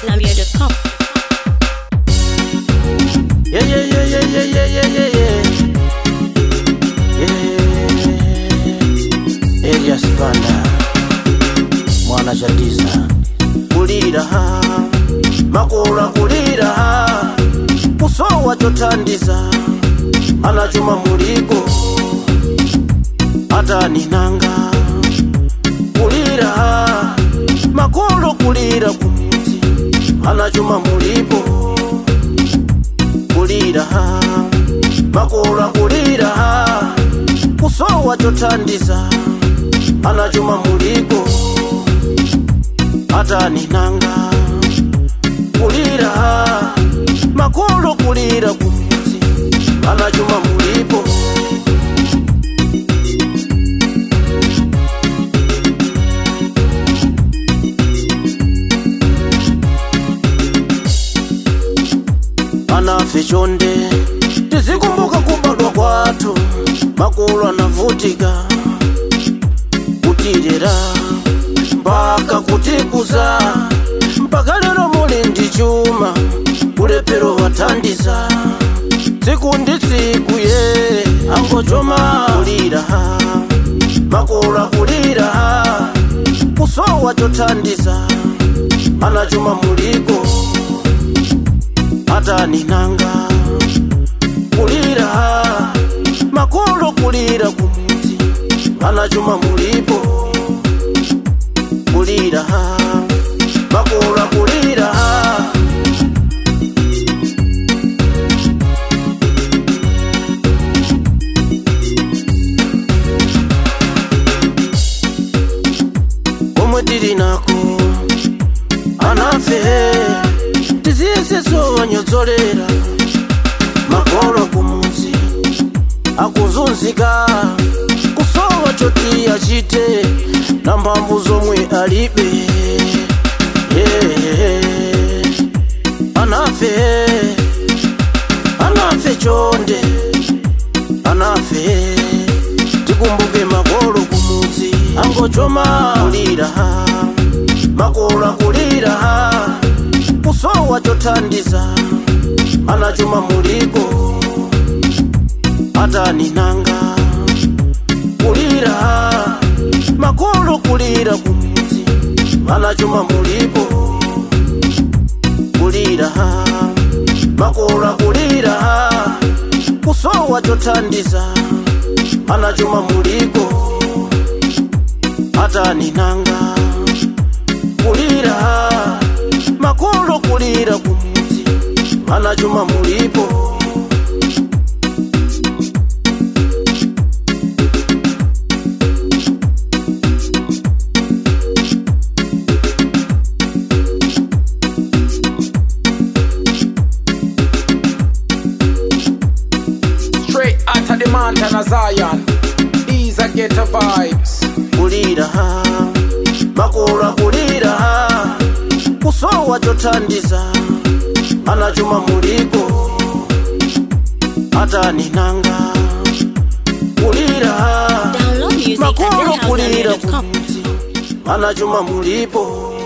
amadzambia.com. Yeah, yeah, yeah, yeah, yeah, yeah, yeah, yeah, yeah. Yeah. Elias Banda mwana chatiza kulira makula kulira kusowa chothandiza anachuma muliko ataninanga kulira makolo kulira kumudzi anachuma mulipo kulira makula kulira kusowa chothandiza anachuma muliko ataninanga kulira makolo kulira kumudzi anachuma mulipo anafe chonde tizikumbuka kubadwa kwathu makulu anavutika kutirera mpaka kutikuza mpaka lero muli ndi chuma kulepero wathandiza tsiku ndi tsiku ye angochoma kulira makulu akulira kusowa chothandiza anachuma muliko ataninanga kulira makolo kulira kumudzi anachuma mulipo kulira makolo kulira komwe tili nako anafe tiziyese wanyodzolera makolo kumudzi akuzunzika kusowa choti achite na mphamvu zomwe alibe yeah. anafe anafe chonde anafe tikumbuke makolo kumudzi angochoma kulira makolo akulira kusowa chothandiza anachuma muliko ataninanga kulira makolo kulira kumudzi anachuma mulipo kulira makolo kulira kusowa chothandiza anachuma muliko ataninanga kulira makolo kulira kumudzi anachuma mulipo Straight out of the mountain of Zion. These are ghetto vibes. kulira makolo kulira kusowa chothandiza anachuma muliko ataninanga kulira Download music at makolo kulira amadzambia.com. kumudzi anachuma mulipo